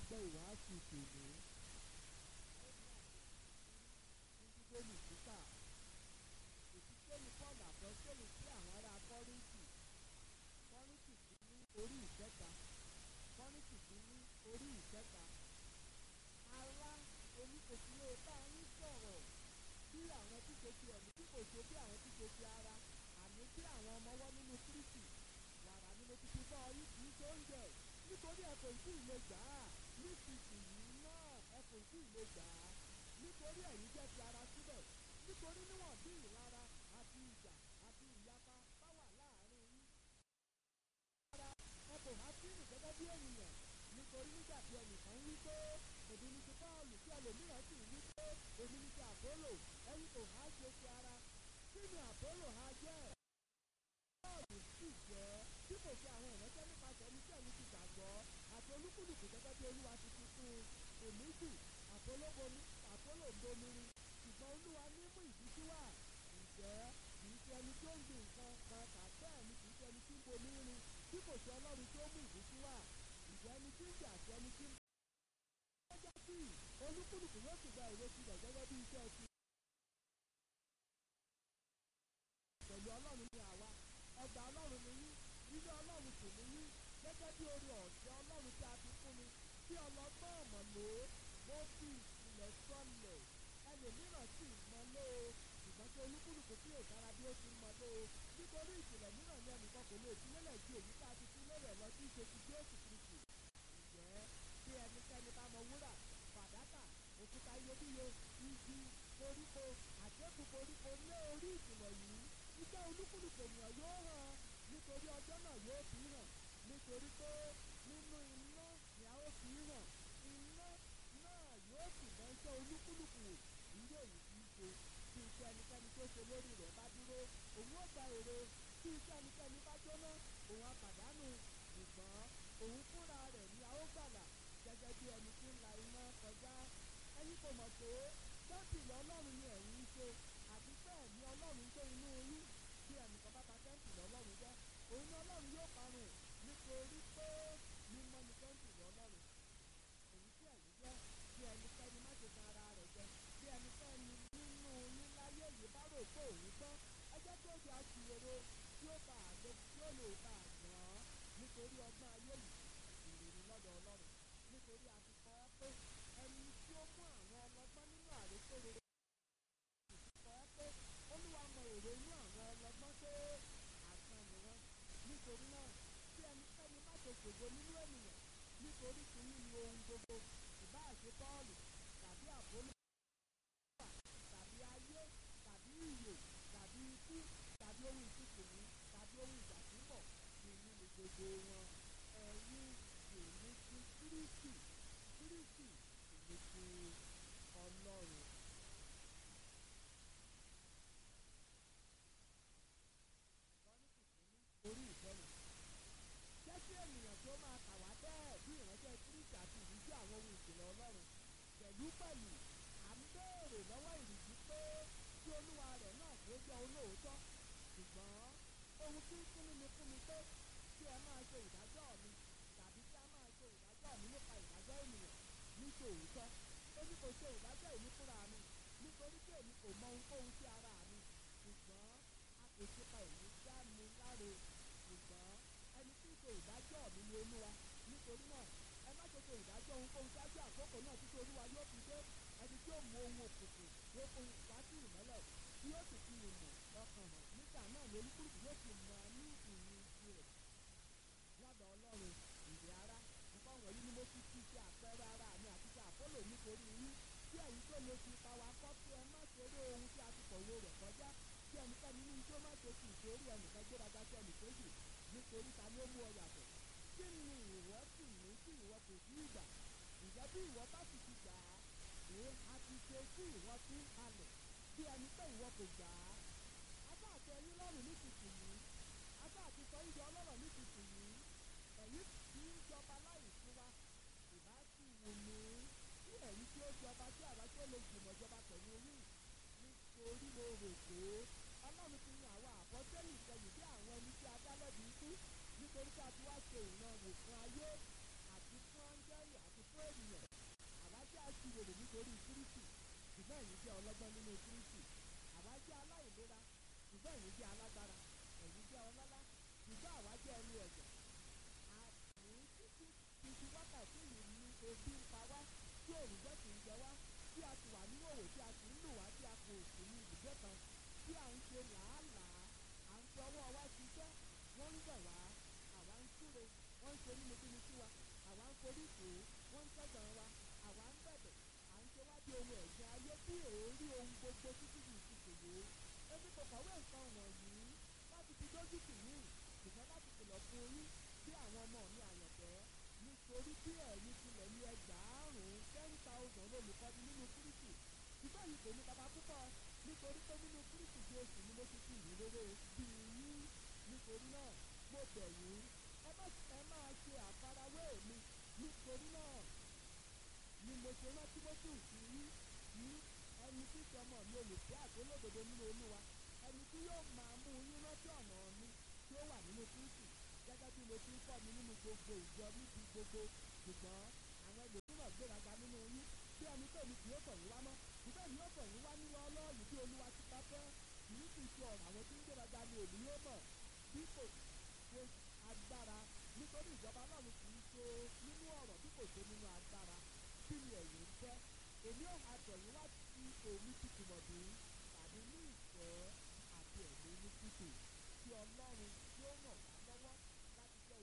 gbọ́ ìwàásù tòní. Bíbélì kíkà ìfisẹ́ni Paul àpọ́sẹ́lì sí àwọn ará Kọ́ríńtì Kọ́ríńtì sí ní orí ìkẹta Kọ́ríńtì sí ní orí ìkẹta ará oníkòkúrò bá yín sọ̀rọ̀ bí àwọn tí kò ti ẹ̀mí tí kò ṣe bí àwọn tí kò ti ara àní bí àwọn ọmọ ọwọ́ nínú Kírísì wàrà ni mo ti fi bọ́ yín kì í ṣe oúnjẹ nítorí ẹ kò tí ì lè gbà á nísinsìnyí náà ẹ kò tí ì lè gbà á nítorí ẹ̀yin jẹ́ ti ara síbẹ̀ nítorí níwọ̀n bí ìlara àti ìjà àti ìyapa bá wà láàrin yín. ara ẹ kò há sí rìn gẹ́gẹ́ bí ènìyàn nítorí nígbà tí ẹnìkan wí pé èmi ni ti Pọ́ọ̀lù tí ẹlòmíràn sì wí pé èmi ni ti Àpólò ẹ̀yin kò há ṣe ti ara kí ni Àpólò ha jẹ́ Pọ́ọ̀lù sì jẹ́ bí kò ṣe àwọn ìránṣẹ́ nípasẹ̀ ẹni tí ẹ̀yin ti gbàgbọ́ àti olúkúlùkù gẹ́gẹ́ bí Olúwa ti fi fún un èmi jù Àpólò bomirin ṣùgbọ́n Olúwa ní mú ìbísí wá ǹjẹ́ kì í ṣe ẹni tí ó ń gbin nǹkan kan tà bẹ́ẹ̀ ni kì í ṣe ẹni tí ń bomi rin bí kò ṣe Ọlọ́run tí ó mú ìbísí wá ǹjẹ́ ẹni tí ń jà àti ẹni tí ń bá ọjọ́ sí olúkúlùkù yóò sì gba èrè tirẹ̀ gẹ́gẹ́ bí iṣẹ́ ti. pẹ̀lú Ọlọ́run ni àwa ọgbà Ọlọ́run ni yín ilé Ọlọ́run sì ni yín gẹ́gẹ́ bí oore ọ̀fẹ́ Ọlọ́run tí a ti fún mi tí ọlọ́gbọ́n ọ̀mọ̀ lò ó mo fi ìpìlẹ̀ sọlẹ̀ ẹlòmíràn sì mọ lé o ṣùgbọ́n tí olúkúlùkù tí yóò dára bí ó ti mọ lé o nítorí ìpìlẹ̀ mìíràn ni ẹnìkan kò lè fi lélẹ̀ ju èyí tá a ti fi lélẹ̀ lọ sí ìṣe ti Jésù Kristi ǹjẹ́ bí ẹnikẹ́ni bá mọ wúrà fàdákà òkúta iyebíye igi koríko àjẹkù koríko lé orí ìpìlẹ̀ yìí iṣẹ́ olúkúlùkù ènìyàn yóò hàn nítorí ọjọ́ náà yóò fi hàn nítorí pé nínú iná ni a ó fi hàn iná náà yóò sì mọ iṣẹ́ olúkúlùkù wò irú èyí tí í ṣe tí iṣẹ́ ẹnikẹ́ni tó ṣe lórí rẹ̀ bá dúró òun ó gba èrè tí iṣẹ́ ẹnikẹ́ni bá jóná òun á pàdánù ṣùgbọ́n òun fúnra rẹ̀ ni a ó gbàlà gẹ́gẹ́ bí ẹni tí ń la iná kọjá ẹ̀yin kò mọ̀ pé tẹ́ǹpìlì ọlọ́run ni ẹ̀yin ń ṣe àti bẹ́ẹ̀ ni ọlọ́run gbé inú yín bí ẹnìkan bá ba tẹ́ǹpìlì ọlọ́run jẹ́ òun ni ọlọ́run yóò parun nítorí pé mímọ́ ni tẹ́ǹpìlì ọlọ́run èyí tí ẹ̀yin jẹ́ bí ẹnikẹ́ni má ṣe tan ara rẹ̀ jẹ bí ẹnikẹ́ni nínú yín láyé yìí bá rò pé òun gbọ́n ẹ jẹ́ kí ó di aṣiwèrè tí ó bá àlè tí ó lè bá àgbọ̀n nítorí ọgbọ́n ayé yìí ìròyìn lọ́dọ̀ ọlọ́run nítorí a ti kọ́ ẹ pé ẹni tí ó mú àwọn ọlọ́gbọ́n nínú àrékèrè kọ́ ẹ pé olúwa mọ èrè inú àwọn ọlọ́gbọ́n pé àgbọn ni wọ́n nítorí náà bí ẹnikẹ́ni má ṣe ṣògo nínú ènìyàn nítorí kìíní ni ohun gbogbo ìbáà ṣe Pọ́ọ̀lù tàbí Àpólò tàbí ayé tàbí ìyè tàbí ikú tàbí ohun ìtìkùnú tàbí ohun ìjà tí ń bọ̀ kìíní ni gbogbo wọn ẹ̀yin kìíní ti Kírísì Kírísì kìíní ti Ọlọ́run. orí ìfẹ́yìn jẹ́ kí ènìyàn tó máa kà wá bẹ́ẹ̀ bí ìránṣẹ́ Kírísì àti ìrísí àwọn ohun ìjìnlẹ̀ Ọlọ́run pẹ̀lú pẹ̀lú à ń béèrè lọ́wọ́ ìrìsí pé kí olúwa rẹ̀ náà kí ó jẹ́ olóòótọ́ ṣùgbọ́n ohun tí ń fúnni ni fún mi pé kí ẹ máa ṣe ìdájọ́ mi tàbí kí a máa ṣe ìdájọ́ mi nípa ìdájọ́ ènìyàn ní tòótọ́ èmi kò ṣe ìdájọ́ èmi fúnra mi nítorí pé èmi kò mọ ohunkóhun sí ara mi ṣùgbọ́n a kò ṣe pa èmi dá mi láre ṣùgbọ́n ẹni tí ń ṣe ìdájọ́ mi ni olúwa nítorí náà ẹ má ṣe ṣe ìdájọ́ ohunkóhun ṣáájú àkókò náà títí olúwa yóò fi dé ẹni tí ó mú ohun òkùnkùn yóò fún wá sí ìmọ́lẹ̀ tí yóò sì fi ìmọ̀ ọkàn hàn nígbà náà ni olúkúlùkù yóò sì mọ ní ìyìn tirẹ̀ lọ́dọ̀ ọlọ́run ìrè ara nǹkan wọ̀nyí ni mo fi ti ṣe àpẹẹrẹ ara mi àti ṣe àpólò nítorí yín kí ẹ̀yin tó lè fi ipa wa kọ́ kí ẹ má ṣeré ohun tí a ti kọ̀wé rẹ̀ kọjá kí ẹnikẹ́ni ní ijó má ṣe fi ìṣòrí ẹnìkan gbéraga sí ẹnìkejì nítorí ta ni ó mú ọ yàtọ̀ kí ni ìwọ sì ní tí ìwọ kò sí ìgbà ǹjẹ́ bí ìwọ bá sì ti gbà á èé a ti ṣe tí ìwọ ti ń halẹ̀ bí ẹni pé ìwọ kò gbà á afá àti ẹyin lọ́rùn nísinsìnyí afá àti sọ ìjọ ọlọ́rọ̀ nísinsìnyí ẹ̀yin tí ń jọba láì fún wa ìbá sì wù mí kí ẹ̀yin tí ó jọba tí àwa tí ó lè jùmọ̀ jọba pẹ̀lú yín nítorí mo rò pé ọlọ́run ti yan àwọn àbọ̀tẹ́lì ìkẹyìn bí àwọn ẹni tí a dá lẹ́bi ikú nítorí tí a ti wá ṣe ìran wò fún ayé àti fún áńgẹ́lì àti fún ènìyàn aláìlera ṣùgbọ́n ẹ̀yin jẹ́ alágbára ẹ̀yin jẹ́ ọlọ́lá ṣùgbọ́n àwa jẹ́ ẹni ẹ̀jẹ̀ àní títí títí wákàtí yìí ni ebi ń pa wá tí òrùjọ́ sì ń jẹ wá tí a ti wà nínú òwò tí a sì ń lù wá tí a kò sí ní ibùgbé kan tí à ń ṣe làálàá à ń fi ọwọ́ wa ṣiṣẹ́ wọ́n ń bẹ̀ wá àwa ń súre wọ́n ń ṣe nínúbíni sí wa àwa ń forí kò wọ́n ń tẹ̀gàn wa àwa ń bẹ̀bẹ̀ à ń ṣe wá bí ohun ẹ̀gbin ayé tí èérí ohun gbogbo títí di ìsìnkèwé ebi kò kọ̀wé nǹkan wọ̀nyí láti fi dójú tì yín ṣùgbọ́n láti kìlọ̀ fún yín bí àwọn ọmọ mi àyànfẹ́ nítorí bí ẹ̀yin tilẹ̀ ní ẹgbàárùn-ún ten thousand olùkọ́ni nínú kírísì ṣùgbọ́n yìí kò ní bàbá púpọ̀ nítorí pé nínú kírísì jésù ni mo ti fi ìlú rere bí yín nítorí náà mo bẹ̀ yín ẹ má ẹ máa ṣe àfarawé mi nítorí náà ni mo ṣe rán tímọ́tì sí yín ní ẹni tí sọmọ mi olùfẹ́ àtolódodo nínú olúwa ẹni tí yóò máa mú yín rántí ọ̀nà mi tí ó wà nínú kírísì gẹ́gẹ́ bí mo ti ń kọ́ mi nínú gbogbo ìjọ níbi gbogbo ṣùgbọ́n àwọn ẹlòmíràn gbéraga nínú yín bí ẹni pé mi kì yóò tọ̀ yín wá mọ́ ṣùgbọ́n èmi yóò tọ̀ yín wá nínú ọlọ́ọ̀lù bí olúwa ti bá fẹ́ kì í sì ṣe ọ̀rọ̀ àwọn tí ń gbéraga ni èmi yóò mọ̀ bí kò ṣe agbára nítorí ìjọba ọlọ́run kì í ṣe nínú ọ̀rọ̀ bí kò ṣe nínú agbára kí ni ẹ̀yin ń fẹ́ èmi ò máa tọ̀ yín wá sí èmi ti tìmọ̀dé tàbí ní ìfẹ́ àti ẹ̀mí ní títì tí ọlọ́run tí ó ràn wá